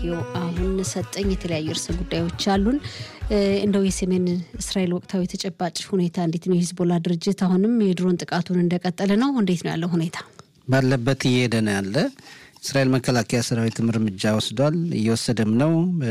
ስቱዲዮ አሁን ሰጠኝ። የተለያዩ ርዕሰ ጉዳዮች አሉን። እንደው የሰሜን እስራኤል ወቅታዊ ተጨባጭ ሁኔታ እንዴት ነው? የሂዝቦላ ድርጅት አሁንም የድሮን ጥቃቱን እንደቀጠለ ነው። እንዴት ነው ያለው ሁኔታ? ባለበት እየሄደ ነው ያለ እስራኤል መከላከያ ሰራዊትም እርምጃ ወስዷል፣ እየወሰደም ነው።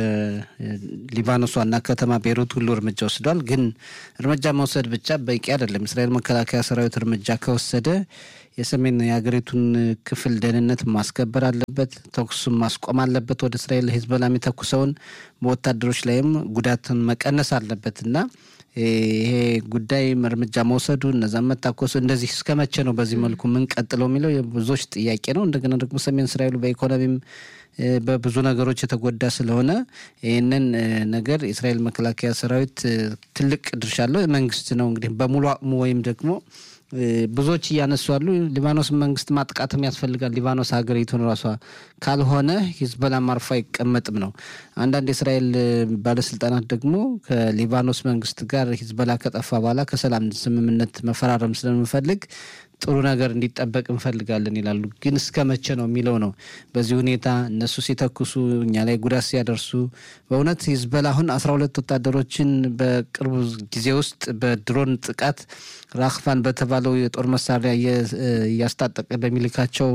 ሊባኖስ ዋና ከተማ ቤሩት ሁሉ እርምጃ ወስዷል። ግን እርምጃ መውሰድ ብቻ በቂ አይደለም። እስራኤል መከላከያ ሰራዊት እርምጃ ከወሰደ የሰሜን የሀገሪቱን ክፍል ደህንነት ማስከበር አለበት፣ ተኩሱም ማስቆም አለበት። ወደ እስራኤል ሂዝቦላ የሚተኩሰውን በወታደሮች ላይም ጉዳትን መቀነስ አለበት እና ይሄ ጉዳይ እርምጃ መውሰዱ እነዛም መታኮሱ እንደዚህ እስከ መቼ ነው በዚህ መልኩ የምንቀጥለው የሚለው የብዙዎች ጥያቄ ነው። እንደገና ደግሞ ሰሜን እስራኤሉ በኢኮኖሚም በብዙ ነገሮች የተጎዳ ስለሆነ ይህንን ነገር የእስራኤል መከላከያ ሰራዊት ትልቅ ድርሻ አለው። መንግስት ነው እንግዲህ በሙሉ አቅሙ ወይም ደግሞ ብዙዎች እያነሱ ያሉ ሊባኖስ መንግስት ማጥቃትም ያስፈልጋል። ሊባኖስ ሀገሪቱን ራሷ ካልሆነ ሂዝቦላ አርፎ አይቀመጥም ነው። አንዳንድ የእስራኤል ባለስልጣናት ደግሞ ከሊባኖስ መንግስት ጋር ሂዝቦላ ከጠፋ በኋላ ከሰላም ስምምነት መፈራረም ስለምንፈልግ ጥሩ ነገር እንዲጠበቅ እንፈልጋለን ይላሉ። ግን እስከ መቼ ነው የሚለው ነው። በዚህ ሁኔታ እነሱ ሲተኩሱ እኛ ላይ ጉዳት ሲያደርሱ በእውነት ሂዝቦላ አሁን አስራ ሁለት ወታደሮችን በቅርቡ ጊዜ ውስጥ በድሮን ጥቃት ራክፋን በተባለው የጦር መሳሪያ እያስታጠቀ በሚልካቸው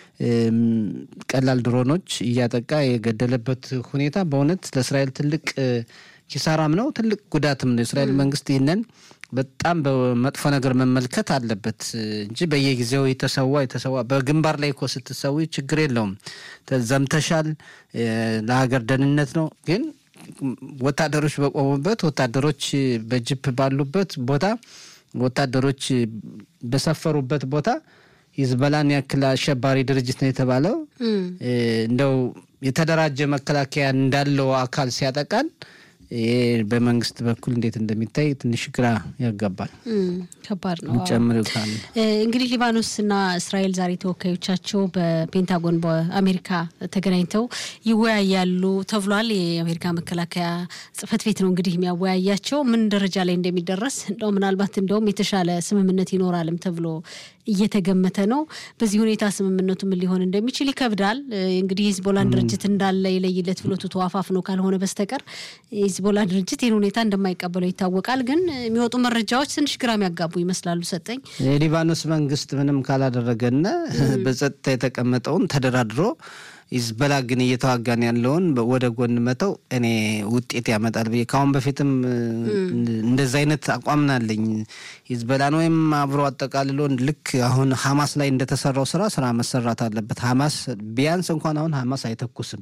ቀላል ድሮኖች እያጠቃ የገደለበት ሁኔታ በእውነት ለእስራኤል ትልቅ ኪሳራም ነው፣ ትልቅ ጉዳትም ነው። የእስራኤል መንግስት ይህንን በጣም በመጥፎ ነገር መመልከት አለበት እንጂ በየጊዜው የተሰዋ የተሰዋ በግንባር ላይ እኮ ስትሰዊ ችግር የለውም ዘምተሻል፣ ለሀገር ደህንነት ነው። ግን ወታደሮች በቆሙበት ወታደሮች በጅፕ ባሉበት ቦታ ወታደሮች በሰፈሩበት ቦታ ሂዝቦላን ያክል አሸባሪ ድርጅት ነው የተባለው እንደው የተደራጀ መከላከያ እንዳለው አካል ሲያጠቃን ይሄ በመንግስት በኩል እንዴት እንደሚታይ ትንሽ ግራ ያጋባል። ከባድ ነው። ጨምር ካለ እንግዲህ ሊባኖስና እስራኤል ዛሬ ተወካዮቻቸው በፔንታጎን በአሜሪካ ተገናኝተው ይወያያሉ ተብሏል። የአሜሪካ መከላከያ ጽሕፈት ቤት ነው እንግዲህ የሚያወያያቸው ምን ደረጃ ላይ እንደሚደረስ እንደው ምናልባት እንደውም የተሻለ ስምምነት ይኖራልም ተብሎ እየተገመተ ነው። በዚህ ሁኔታ ስምምነቱ ምን ሊሆን እንደሚችል ይከብዳል። እንግዲህ የሂዝቦላን ድርጅት እንዳለ የለይለት ብሎ ትቶ አፋፍ ነው ካልሆነ በስተቀር የሂዝቦላ ድርጅት ይህን ሁኔታ እንደማይቀበለው ይታወቃል። ግን የሚወጡ መረጃዎች ትንሽ ግራ የሚያጋቡ ይመስላሉ። ሰጠኝ የሊባኖስ መንግስት ምንም ካላደረገና በጸጥታ የተቀመጠውን ተደራድሮ ሂዝቦላ ግን እየተዋጋን ያለውን ወደ ጎን መተው እኔ ውጤት ያመጣል ብዬ ከአሁን በፊትም እንደዚ አይነት አቋም ናለኝ። ሂዝቦላን ወይም አብሮ አጠቃልሎ ልክ አሁን ሀማስ ላይ እንደተሰራው ስራ ስራ መሰራት አለበት። ሀማስ ቢያንስ እንኳን አሁን ሀማስ አይተኩስም።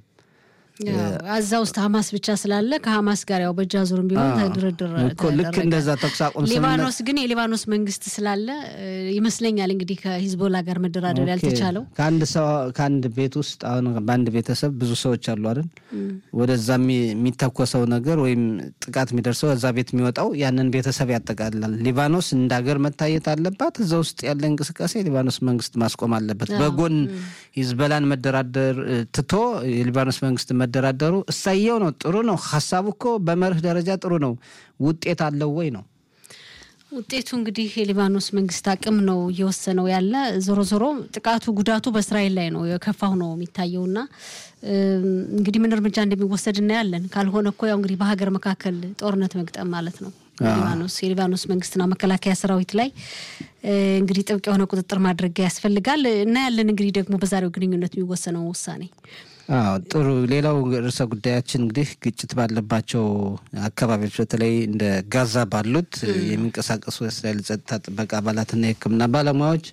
እዛ ውስጥ ሀማስ ብቻ ስላለ ከሀማስ ጋር ያው በእጅ አዙርም ቢሆን ድርድር ልክ እንደዛ ተኩስ አቁም ሊባኖስ ግን የሊባኖስ መንግስት ስላለ ይመስለኛል እንግዲህ ከሂዝቦላ ጋር መደራደር ያልተቻለው ከአንድ ሰው ከአንድ ቤት ውስጥ አሁን በአንድ ቤተሰብ ብዙ ሰዎች አሉ አይደል? ወደዛ የሚተኮሰው ነገር ወይም ጥቃት የሚደርሰው እዛ ቤት የሚወጣው ያንን ቤተሰብ ያጠቃልላል። ሊባኖስ እንደ ሀገር መታየት አለባት። እዛ ውስጥ ያለ እንቅስቃሴ የሊባኖስ መንግስት ማስቆም አለበት። በጎን ሂዝቦላን መደራደር ትቶ የሊባኖስ መንግስት መደራደሩ እሳየው ነው፣ ጥሩ ነው። ሀሳቡ እኮ በመርህ ደረጃ ጥሩ ነው። ውጤት አለው ወይ ነው ውጤቱ እንግዲህ የሊባኖስ መንግስት አቅም ነው እየወሰነው ያለ። ዞሮ ዞሮ ጥቃቱ ጉዳቱ በእስራኤል ላይ ነው የከፋው ነው የሚታየውና እንግዲህ ምን እርምጃ እንደሚወሰድ እናያለን። ካልሆነ እኮ ያው እንግዲህ በሀገር መካከል ጦርነት መግጠም ማለት ነው። ሊባኖስ የሊባኖስ መንግስትና መከላከያ ሰራዊት ላይ እንግዲህ ጥብቅ የሆነ ቁጥጥር ማድረግ ያስፈልጋል። እናያለን እንግዲህ ደግሞ በዛሬው ግንኙነት የሚወሰነው ውሳኔ አዎ ጥሩ። ሌላው ርዕሰ ጉዳያችን እንግዲህ ግጭት ባለባቸው አካባቢዎች በተለይ እንደ ጋዛ ባሉት የሚንቀሳቀሱ የእስራኤል ጸጥታ ጥበቃ አባላትና የሕክምና ባለሙያዎች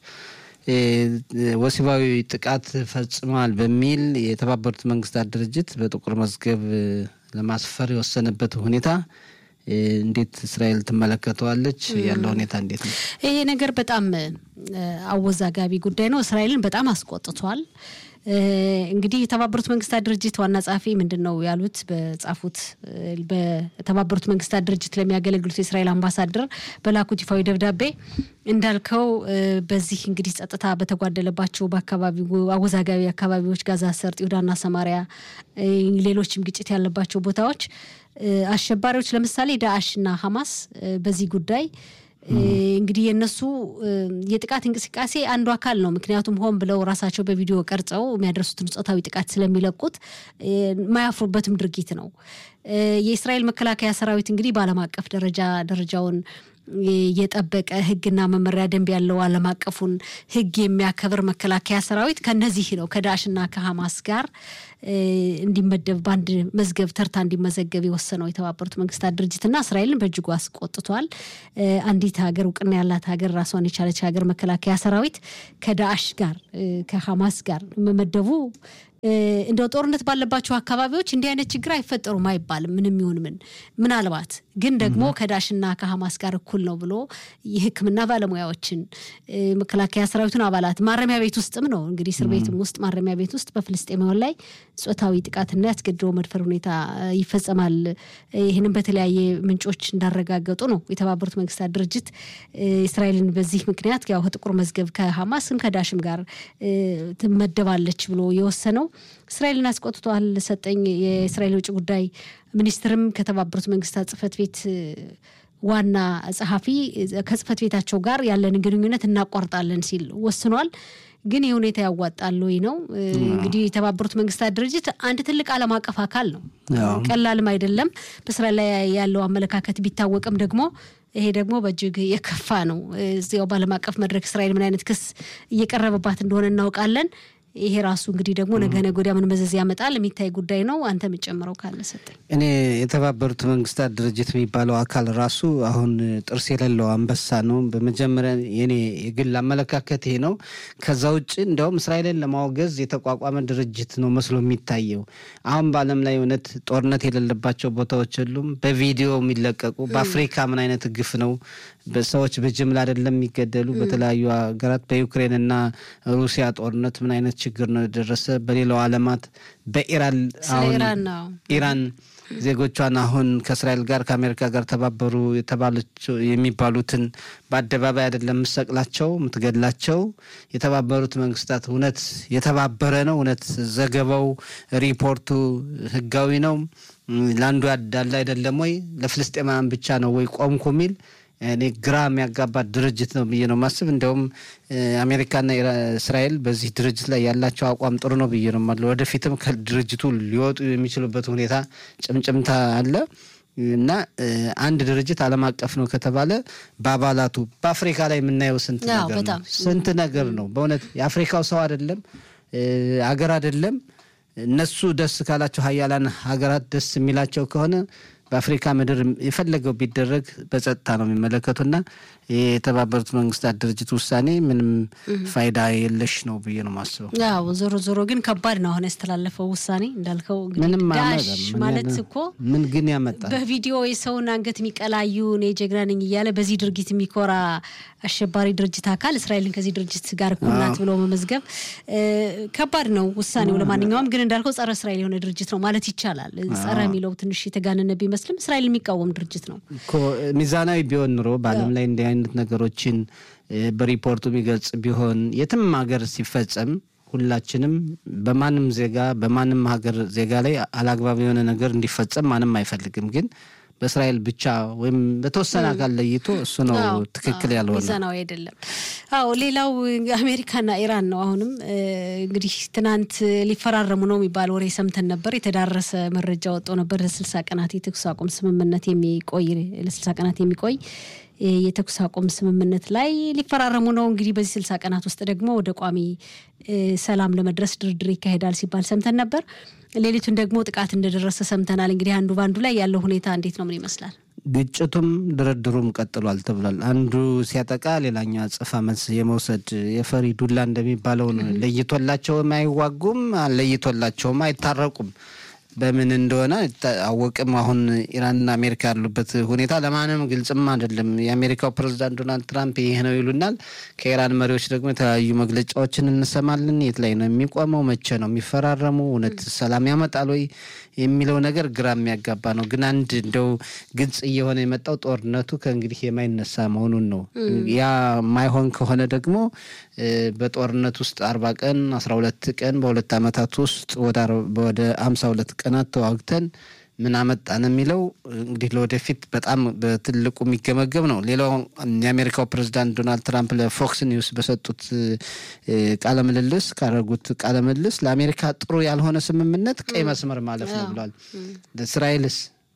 ወሲባዊ ጥቃት ፈጽመዋል በሚል የተባበሩት መንግስታት ድርጅት በጥቁር መዝገብ ለማስፈር የወሰነበት ሁኔታ እንዴት እስራኤል ትመለከተዋለች? ያለው ሁኔታ እንዴት ነው? ይሄ ነገር በጣም አወዛጋቢ ጉዳይ ነው። እስራኤልን በጣም አስቆጥቷል። እንግዲህ የተባበሩት መንግስታት ድርጅት ዋና ጸሐፊ ምንድን ነው ያሉት? በጻፉት በተባበሩት መንግስታት ድርጅት ለሚያገለግሉት የእስራኤል አምባሳደር በላኩት ይፋዊ ደብዳቤ እንዳልከው በዚህ እንግዲህ ጸጥታ በተጓደለባቸው በአካባቢው አወዛጋቢ አካባቢዎች ጋዛ ሰርጥ፣ ይሁዳና ሰማሪያ፣ ሌሎችም ግጭት ያለባቸው ቦታዎች አሸባሪዎች ለምሳሌ ዳአሽና ሐማስ በዚህ ጉዳይ እንግዲህ የእነሱ የጥቃት እንቅስቃሴ አንዱ አካል ነው። ምክንያቱም ሆን ብለው ራሳቸው በቪዲዮ ቀርጸው የሚያደርሱትን ጾታዊ ጥቃት ስለሚለቁት የማያፍሩበትም ድርጊት ነው። የእስራኤል መከላከያ ሰራዊት እንግዲህ በዓለም አቀፍ ደረጃ ደረጃውን የጠበቀ ሕግና መመሪያ ደንብ ያለው ዓለም አቀፉን ሕግ የሚያከብር መከላከያ ሰራዊት ከነዚህ ነው ከዳሽና ከሐማስ ጋር እንዲመደብ በአንድ መዝገብ ተርታ እንዲመዘገብ የወሰነው የተባበሩት መንግስታት ድርጅትና እስራኤልን በእጅጉ አስቆጥቷል። አንዲት ሀገር እውቅና ያላት ሀገር ራሷን የቻለች ሀገር መከላከያ ሰራዊት ከዳሽ ጋር ከሐማስ ጋር መመደቡ እንደው ጦርነት ባለባቸው አካባቢዎች እንዲህ አይነት ችግር አይፈጠሩም አይባልም። ምንም ይሁን ምን ምናልባት ግን ደግሞ ከዳሽና ከሐማስ ጋር እኩል ነው ብሎ የሕክምና ባለሙያዎችን መከላከያ ሰራዊቱን አባላት ማረሚያ ቤት ውስጥም ነው እንግዲህ እስር ቤትም ውስጥ ማረሚያ ቤት ውስጥ በፍልስጤማውያን ላይ ጾታዊ ጥቃትና ያስገድዶ መድፈር ሁኔታ ይፈጸማል። ይህንም በተለያየ ምንጮች እንዳረጋገጡ ነው የተባበሩት መንግስታት ድርጅት እስራኤልን በዚህ ምክንያት ያው ከጥቁር መዝገብ ከሐማስም ከዳሽም ጋር ትመደባለች ብሎ የወሰነው እስራኤልን አስቆጥቷል። ሰጠኝ የእስራኤል ውጭ ጉዳይ ሚኒስትርም ከተባበሩት መንግስታት ጽህፈት ቤት ዋና ጸሐፊ ከጽህፈት ቤታቸው ጋር ያለንን ግንኙነት እናቋርጣለን ሲል ወስኗል። ግን ይህ ሁኔታ ያዋጣል ወይ ነው እንግዲህ የተባበሩት መንግስታት ድርጅት አንድ ትልቅ ዓለም አቀፍ አካል ነው። ቀላልም አይደለም። በእስራኤል ላይ ያለው አመለካከት ቢታወቅም ደግሞ ይሄ ደግሞ በእጅግ የከፋ ነው። እዚያው በዓለም አቀፍ መድረክ እስራኤል ምን አይነት ክስ እየቀረበባት እንደሆነ እናውቃለን። ይሄ ራሱ እንግዲህ ደግሞ ነገ ነገ ወዲያ ምን መዘዝ ያመጣል የሚታይ ጉዳይ ነው። አንተ የምጨምረው ካለ ሰጠኝ። እኔ የተባበሩት መንግስታት ድርጅት የሚባለው አካል ራሱ አሁን ጥርስ የሌለው አንበሳ ነው። በመጀመሪያ የኔ የግል አመለካከት ይሄ ነው። ከዛ ውጭ እንዲያውም እስራኤልን ለማውገዝ የተቋቋመ ድርጅት ነው መስሎ የሚታየው። አሁን በዓለም ላይ እውነት ጦርነት የሌለባቸው ቦታዎች የሉም በቪዲዮ የሚለቀቁ። በአፍሪካ ምን አይነት ግፍ ነው? ሰዎች በጅምላ አይደለም የሚገደሉ። በተለያዩ ሀገራት በዩክሬን እና ሩሲያ ጦርነት ምን አይነት ችግር ነው የደረሰ? በሌላው ዓለማት በኢራን አሁን ኢራን ዜጎቿን አሁን ከእስራኤል ጋር ከአሜሪካ ጋር ተባበሩ የሚባሉትን በአደባባይ አይደለም የምትሰቅላቸው የምትገድላቸው። የተባበሩት መንግስታት እውነት የተባበረ ነው? እውነት ዘገባው ሪፖርቱ ህጋዊ ነው? ለአንዱ ያዳለ አይደለም ወይ? ለፍልስጤማውያን ብቻ ነው ወይ ቆምኩ የሚል እኔ ግራ የሚያጋባ ድርጅት ነው ብዬ ነው ማስብ። እንዲያውም አሜሪካና እስራኤል በዚህ ድርጅት ላይ ያላቸው አቋም ጥሩ ነው ብዬ ነው ማለ ወደፊትም ከድርጅቱ ሊወጡ የሚችሉበት ሁኔታ ጭምጭምታ አለ እና አንድ ድርጅት ዓለም አቀፍ ነው ከተባለ በአባላቱ በአፍሪካ ላይ የምናየው ስንት ነገር ነው ስንት ነገር ነው በእውነት የአፍሪካው ሰው አይደለም አገር አይደለም እነሱ ደስ ካላቸው ሀያላን ሀገራት ደስ የሚላቸው ከሆነ በአፍሪካ ምድር የፈለገው ቢደረግ በጸጥታ ነው የሚመለከቱና የተባበሩት መንግስታት ድርጅት ውሳኔ ምንም ፋይዳ የለሽ ነው ብዬ ነው ማስበው። ያው ዞሮ ዞሮ ግን ከባድ ነው አሁን ያስተላለፈው ውሳኔ እንዳልከው ምንም ዳሽ ማለት እኮ ምን ግን ያመጣል? በቪዲዮ የሰውን አንገት የሚቀላዩ እኔ ጀግና ነኝ እያለ በዚህ ድርጊት የሚኮራ አሸባሪ ድርጅት አካል እስራኤልን ከዚህ ድርጅት ጋር እኩል ናት ብሎ መመዝገብ ከባድ ነው ውሳኔው። ለማንኛውም ግን እንዳልከው ጸረ እስራኤል የሆነ ድርጅት ነው ማለት ይቻላል። ጸረ የሚለው ትንሽ የተጋነነ ቢመስልም እስራኤል የሚቃወም ድርጅት ነው። ሚዛናዊ ቢሆን ኑሮ በዓለም ላይ እንዲህ አይነት ነገሮችን በሪፖርቱ የሚገልጽ ቢሆን የትም ሀገር ሲፈጸም ሁላችንም በማንም ዜጋ በማንም ሀገር ዜጋ ላይ አላግባብ የሆነ ነገር እንዲፈጸም ማንም አይፈልግም ግን በእስራኤል ብቻ ወይም በተወሰነ አካል ለይቶ እሱ ነው ትክክል ያልሆነ ሚዛናዊ አይደለም። አዎ ሌላው አሜሪካና ኢራን ነው። አሁንም እንግዲህ ትናንት ሊፈራረሙ ነው የሚባል ወሬ ሰምተን ነበር። የተዳረሰ መረጃ ወጥቶ ነበር። ለስልሳ ቀናት የተኩስ አቁም ስምምነት የሚቆይ ለስልሳ ቀናት የሚቆይ የተኩስ አቁም ስምምነት ላይ ሊፈራረሙ ነው። እንግዲህ በዚህ ስልሳ ቀናት ውስጥ ደግሞ ወደ ቋሚ ሰላም ለመድረስ ድርድር ይካሄዳል ሲባል ሰምተን ነበር። ሌሊቱን ደግሞ ጥቃት እንደደረሰ ሰምተናል። እንግዲህ አንዱ በአንዱ ላይ ያለው ሁኔታ እንዴት ነው? ምን ይመስላል? ግጭቱም ድርድሩም ቀጥሏል ተብሏል። አንዱ ሲያጠቃ ሌላኛው አጸፋ መልስ የመውሰድ የፈሪ ዱላ እንደሚባለው ነው። ለይቶላቸውም አይዋጉም፣ ለይቶላቸውም አይታረቁም። በምን እንደሆነ አወቅም። አሁን ኢራንና አሜሪካ ያሉበት ሁኔታ ለማንም ግልጽም አይደለም። የአሜሪካው ፕሬዚዳንት ዶናልድ ትራምፕ ይህ ነው ይሉናል። ከኢራን መሪዎች ደግሞ የተለያዩ መግለጫዎችን እንሰማለን። የት ላይ ነው የሚቆመው? መቼ ነው የሚፈራረሙ? እውነት ሰላም ያመጣል ወይ የሚለው ነገር ግራ የሚያጋባ ነው። ግን አንድ እንደው ግልጽ እየሆነ የመጣው ጦርነቱ ከእንግዲህ የማይነሳ መሆኑን ነው። ያ የማይሆን ከሆነ ደግሞ በጦርነት ውስጥ አርባ ቀን አስራ ሁለት ቀን በሁለት ዓመታት ውስጥ ወደ አምሳ ሁለት ቀናት ተዋግተን ምን አመጣን የሚለው እንግዲህ ለወደፊት በጣም በትልቁ የሚገመገም ነው። ሌላው የአሜሪካው ፕሬዚዳንት ዶናልድ ትራምፕ ለፎክስ ኒውስ በሰጡት ቃለ ምልልስ ካደረጉት ቃለ ምልልስ ለአሜሪካ ጥሩ ያልሆነ ስምምነት ቀይ መስመር ማለፍ ነው ብሏል። ለእስራኤልስ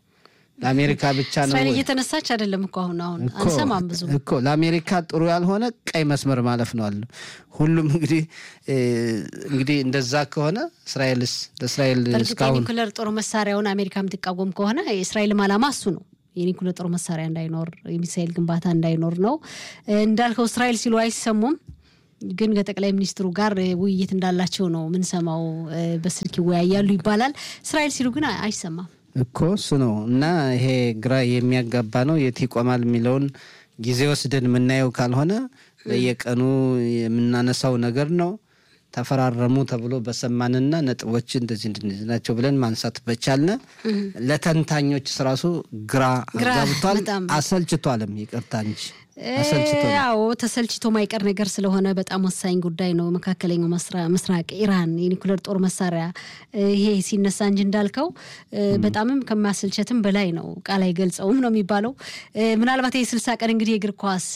ለአሜሪካ ብቻ ነው እስራኤል ወይ? እየተነሳች አይደለም እኮ አሁን አሁን እኮ አንሰማም ብዙ እኮ ለአሜሪካ ጥሩ ያልሆነ ቀይ መስመር ማለፍ ነው አሉ። ሁሉም እንግዲህ እ እንግዲህ እንደዛ ከሆነ እስራኤልስ ለእስራኤል በእርግጥ እስካሁን የኒኩለር ጦር መሳሪያውን አሜሪካ የምትቃወም ከሆነ የእስራኤልም ዓላማ እሱ ነው። የኒኩለር ጦር መሳሪያ እንዳይኖር፣ የሚሳኤል ግንባታ እንዳይኖር ነው። እ እንዳልከው እስራኤል ሲሉ አይሰሙም፣ ግን ከጠቅላይ ሚኒስትሩ ጋር እ ውይይት እንዳላቸው ነው ምንሰማው። እ በስልክ ይወያያሉ ይባላል። እስራኤል ሲሉ ግን አይ- አይሰማም። እኮ እሱ ነው እና ይሄ ግራ የሚያጋባ ነው። የት ይቆማል የሚለውን ጊዜ ወስደን የምናየው ካልሆነ በየቀኑ የምናነሳው ነገር ነው። ተፈራረሙ ተብሎ በሰማንና ነጥቦች እንደዚህ እንደዚህ ናቸው ብለን ማንሳት በቻልነ ለተንታኞች ራሱ ግራ ግራ ገብቷል፣ በጣም አሰልችቷልም። ይቅርታ እንጂ አሰልችቷል። ያው ተሰልችቶ ማይቀር ነገር ስለሆነ በጣም ወሳኝ ጉዳይ ነው። መካከለኛው መስራ- ምስራቅ ኢራን የኒኩለር ጦር መሳሪያ እ ይሄ ሲነሳ እንጂ እንዳልከው እ በጣምም ከማሰልቸትም በላይ ነው። ቃል አይገልጸውም ነው የሚባለው። እ ምናልባት ይህ ስልሳ ቀን እንግዲህ የእግር ኳስ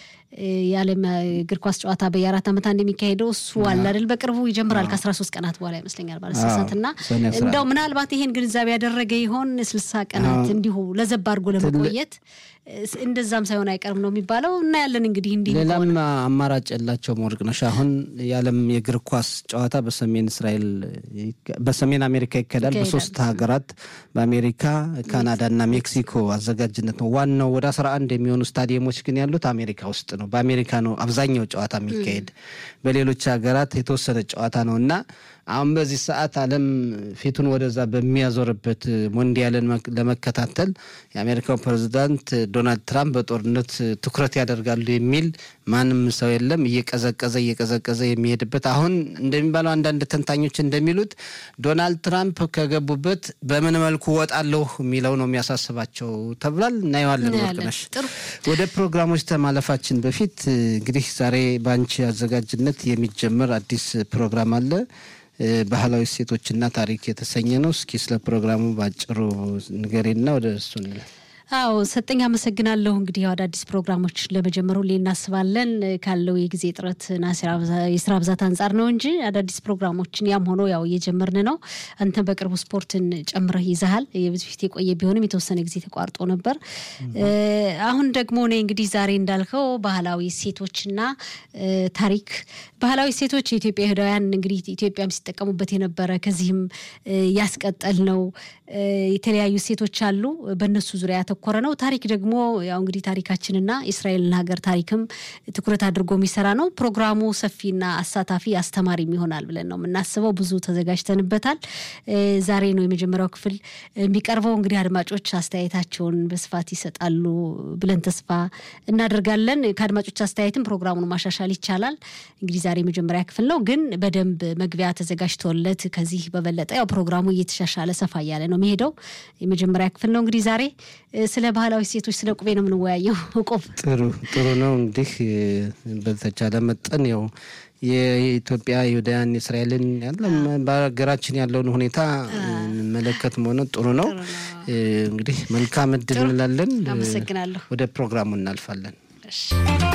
እ የዓለም እግር ኳስ ጨዋታ በየአራት ዓመት አንድ የሚካሄደው እሱ አለ አይደል? በቅርቡ ይጀምራል ከአስራ ሶስት ቀናት በኋላ ይመስለኛል ባለስሳት እና ሰኔ አስራ እንደው ምናልባት ይሄን ግንዛቤ ያደረገ ይሆን ስልሳ ቀናት እንዲሁ ለዘብ አድርጎ ለመቆየት እ እንደዛም ሳይሆን አይቀርም ነው የሚባለው። እናያለን እንግዲህ እንዲህ ሌላም አማራጭ የላቸውም። ወርቅነሽ አሁን የዓለም የእግር ኳስ ጨዋታ በሰሜን እስራኤል ይካ- በሰሜን አሜሪካ ይካሄዳል። ይካሄዳል። በሶስት ሀገራት በአሜሪካ፣ ካናዳ እና ሜክሲኮ አዘጋጅነት ነው። ዋናው ወደ አስራ አንድ የሚሆኑ ስታዲየሞች ግን ያሉት አሜሪካ ውስጥ ነው። በአሜሪካ ነው አብዛኛው ጨዋታ የሚካሄድ። በሌሎች ሀገራት የተወሰነ ጨዋታ ነው እና አሁን በዚህ ሰዓት ዓለም ፊቱን ወደዛ በሚያዞርበት ሞንዲያልን መክ- ለመከታተል የአሜሪካው ፕሬዚዳንት ዶናልድ ትራምፕ በጦርነት ትኩረት ያደርጋሉ የሚል ማንም ሰው የለም። እየቀዘቀዘ እየቀዘቀዘ የሚሄድበት አሁን እንደሚባለው አንዳንድ ተንታኞች እንደሚሉት ዶናልድ ትራምፕ ከገቡበት በምን መልኩ ወጣለሁ የሚለው ነው የሚያሳስባቸው ተብሏል። እናየዋለን። እናያለን። ወርቅነሽ ጥሩ ወደ ፕሮግራሞች ከማለፋችን በፊት እ, እንግዲህ ዛሬ በአንቺ አዘጋጅነት የሚጀምር አዲስ ፕሮግራም አለ። እ, ባህላዊ እሴቶችና ታሪክ የተሰኘ ነው። እስኪ ስለ ፕሮግራሙ በአጭሩ ንገሬና ወደ እሱ እንላለን። አዎ ሰጠኝ አመሰግናለሁ። እንግዲህ ያው አዳዲስ ፕሮግራሞች ለመጀመሩ ሁሌ እናስባለን እ ካለው የጊዜ ጥረትና ስራ ብዛ- የስራ ብዛት አንጻር ነው እንጂ አዳዲስ ፕሮግራሞችን ያም ሆኖ ያው እየጀመርን ነው። አንተ በቅርቡ ስፖርትን ጨምረህ ይዘሃል። የብዙ ፊት የቆየ ቢሆንም የተወሰነ ጊዜ ተቋርጦ ነበር። እ አሁን ደግሞ እኔ እንግዲህ ዛሬ እንዳልከው ባህላዊ እሴቶችና እ ታሪክ ባህላዊ እሴቶች የኢትዮጵያ ይሁዳውያን እንግዲህ ኢትዮጵያም ሲጠቀሙበት የነበረ ከዚህም እ ያስቀጠል ነው። እ የተለያዩ እሴቶች አሉ። በእነሱ ዙሪያ ያተኮረ ነው። ታሪክ ደግሞ ያው እንግዲህ ታሪካችንና የእስራኤልን ሀገር ታሪክም ትኩረት አድርጎ የሚሰራ ነው። ፕሮግራሙ ሰፊና አሳታፊ አስተማሪም ይሆናል ብለን ነው የምናስበው። ብዙ ተዘጋጅተንበታል። እ ዛሬ ነው የመጀመሪያው ክፍል የሚቀርበው። እንግዲህ አድማጮች አስተያየታቸውን በስፋት ይሰጣሉ ብለን ተስፋ እናደርጋለን። ከአድማጮች አስተያየትም ፕሮግራሙን ማሻሻል ይቻላል። እንግዲህ ዛሬ የመጀመሪያ ክፍል ነው፣ ግን በደንብ መግቢያ ተዘጋጅቶለት ከዚህ በበለጠ ያው ፕሮግራሙ እየተሻሻለ ሰፋ እያለ ነው የሚሄደው። የመጀመሪያ ክፍል ነው እንግዲህ ዛሬ እ ስለ ባህላዊ ሴቶች ስለ ቁቤ ነው የምንወያየው። ቁብ ጥሩ ጥሩ ነው። እንግዲህ እ፣ በተቻለ መጠን ያው የኢትዮጵያ ይሁዳውያን እስራኤልን ያለም በሀገራችን ያለውን ሁኔታ መለከት መሆኑ ጥሩ ነው። እ፣ እንግዲህ መልካም እድል እንላለን። አመሰግናለሁ። ወደ ፕሮግራሙ እናልፋለን። እሺ።